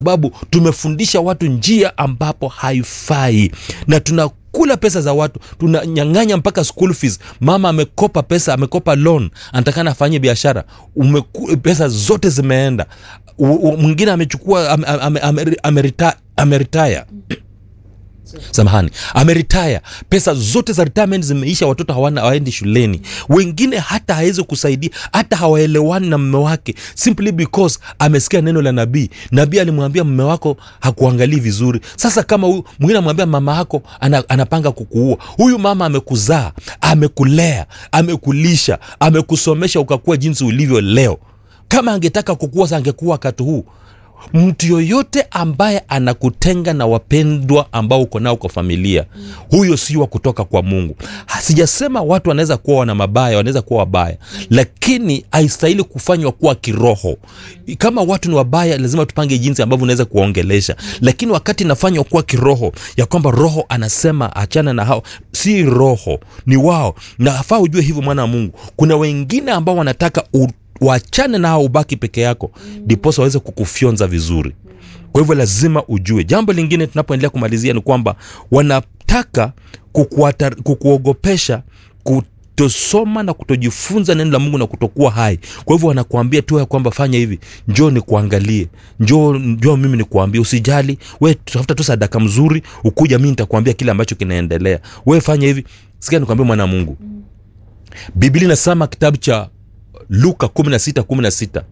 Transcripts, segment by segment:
sababu tumefundisha watu njia ambapo haifai na tuna kula pesa za watu tunanyang'anya mpaka school fees mama amekopa pesa amekopa loan anatakana afanye biashara Umeku- pesa zote zimeenda U- u- mwingine amechukua ame- ame- ame- amerita- ameritaya samahani ameritaya pesa zote za retirement zimeisha watoto hawana hawaendi shuleni wengine hata hawezi kusaidia hata hawaelewani na mme wake simply because amesikia neno la nabii nabii alimwambia mme wako hakuangalii vizuri sasa kama huyu mwingine amwambia mama yako ana, anapanga kukuua huyu mama amekuzaa amekulea amekulisha amekusomesha ukakuwa jinsi ulivyo leo kama angetaka kukua sa angekuwa wakati huu mtu yoyote ambaye anakutenga na wapendwa ambao uko nao kwa familia huyo si wa kutoka kwa mungu sijasema watu wanaweza kuwa wana mabaya wanaweza kuwa wabaya lakini haistahili kufanywa kuwa kiroho kama watu ni wabaya lazima tupange jinsi ambavyo unaweza kuwaongelesha lakini wakati inafanywa kuwa kiroho ya kwamba roho anasema achana na hao si roho ni wao nafaa ujue hivyo mwana wa mungu kuna wengine ambao wanataka u wachane nao ubaki peke yako ndiposa waweze kukufyonza vizuri kwa hivyo lazima ujue jambo lingine tunapoendelea kumalizia ni kwamba wanataka kukuatar, kukuogopesha kutosoma na kutojifunza neno la mungu na kutokuwa hai kwa hivyo wanakuambia tu ya kwamba fanya hivi njoo nikuangalie njoo njoo mimi nikuambie usijali we tafuta tu sadaka mzuri ukuja mi nitakuambia kile ambacho kinaendelea we fanya hivi sikia nikuambia mwana wa mungu biblia inasema kitabu cha luka 16 16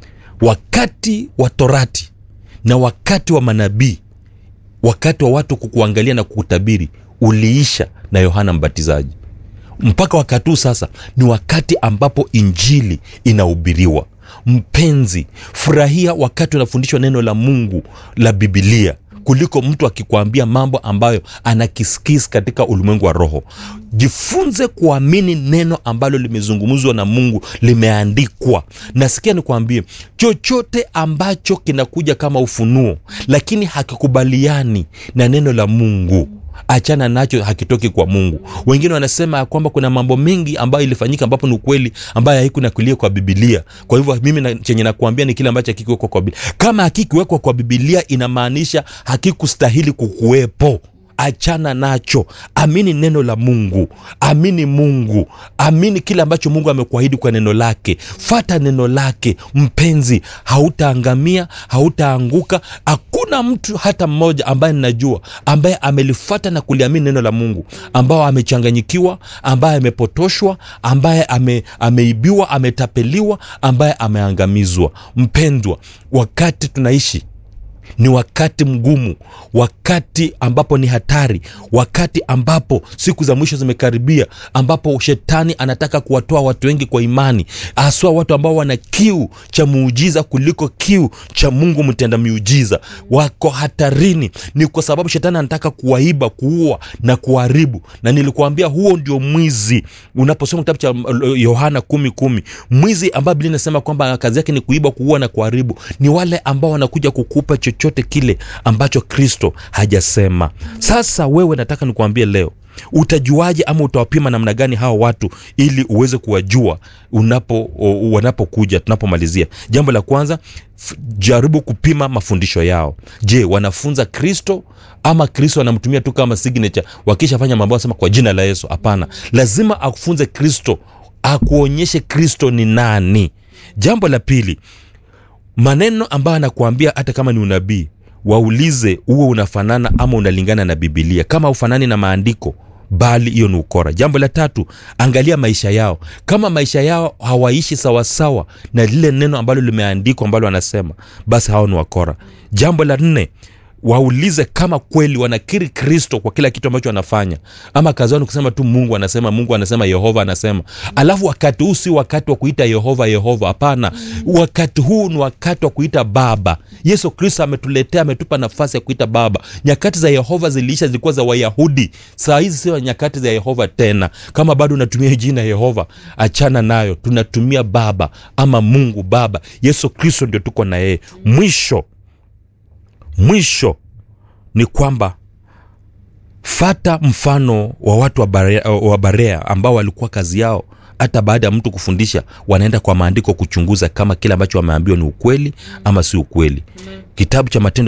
wakati wa torati na wakati wa manabii wakati wa watu kukuangalia na kukutabiri uliisha na yohana mbatizaji mpaka wakati huu sasa ni wakati ambapo injili inahubiriwa mpenzi furahia wakati unafundishwa neno la mungu la bibilia kuliko mtu akikwambia mambo ambayo anakiskis katika ulimwengu wa roho jifunze kuamini neno ambalo limezungumzwa na mungu limeandikwa nasikia nikwambie chochote ambacho kinakuja kama ufunuo lakini hakikubaliani na neno la mungu achana nacho hakitoki kwa mungu wengine wanasema ya kwamba kuna mambo mengi ambayo ilifanyika ambapo ni ukweli ambayo haikunakulia kwa bibilia kwa hivyo mimi na, chenye nakuambia ni kile ambacho hakikiwekwa kwa bibilia kama hakikiwekwa kwa bibilia inamaanisha hakikustahili kukuwepo achana nacho amini neno la mungu amini mungu amini kile ambacho mungu amekuahidi kwa neno lake fata neno lake mpenzi hautaangamia hautaanguka hakuna mtu hata mmoja ambaye ninajua ambaye amelifata na kuliamini neno la mungu ambao amechanganyikiwa ambaye amepotoshwa ambaye ame, ameibiwa ametapeliwa ambaye ameangamizwa mpendwa wakati tunaishi ni wakati mgumu wakati ambapo ni hatari wakati ambapo siku za mwisho zimekaribia ambapo shetani anataka kuwatoa watu wengi kwa imani haswa watu ambao wana kiu cha muujiza kuliko kiu cha mungu mtenda miujiza wako hatarini ni kwa sababu shetani anataka kuwaiba kuua na kuharibu na nilikuambia huo ndio mwizi unaposoma kitabu cha uh, yohana kumi kumi mwizi ambayo biblia inasema kwamba kazi yake ni kuiba kuua na kuharibu ni wale ambao wanakuja kukupa chochote kile ambacho kristo hajasema sasa wewe nataka nikuambie leo utajuaje ama utawapima namna gani hawa watu ili uweze kuwajua unapo o- wanapokuja tunapomalizia jambo la kwanza f- jaribu kupima mafundisho yao je wanafunza kristo ama kristo anamtumia tu kama signature wakishafanya mambo asema kwa jina la yesu hapana lazima akufunze kristo akuonyeshe kristo ni nani jambo la pili maneno ambayo anakuambia hata kama ni unabii waulize huo unafanana ama unalingana na bibilia kama ufanani na maandiko bali hiyo ni ukora jambo la tatu angalia maisha yao kama maisha yao hawaishi sawasawa na lile neno ambalo limeandikwa ambalo wanasema basi hao ni wakora jambo la nne waulize kama kweli wanakiri kristo kwa kila kitu ambacho wanafanya ama kazi yao ni kusema tu mungu anasema mungu anasema yehova anasema alafu wakati huu si wakati wa kuita yehova yehova hapana wakati huu ni wakati wa kuita baba yesu kristo ametuletea ametupa nafasi ya kuita baba nyakati za yehova ziliisha zilikuwa za wayahudi saa hizi sio nyakati za yehova tena kama bado unatumia jina yehova achana nayo tunatumia baba ama mungu baba yesu kristo ndio tuko na yeye mwisho mwisho ni kwamba fata mfano wa watu wa Barea, wa Barea ambao walikuwa kazi yao hata baada ya mtu kufundisha wanaenda kwa maandiko kuchunguza kama kile ambacho wameambiwa ni ukweli ama si ukweli kitabu cha matendo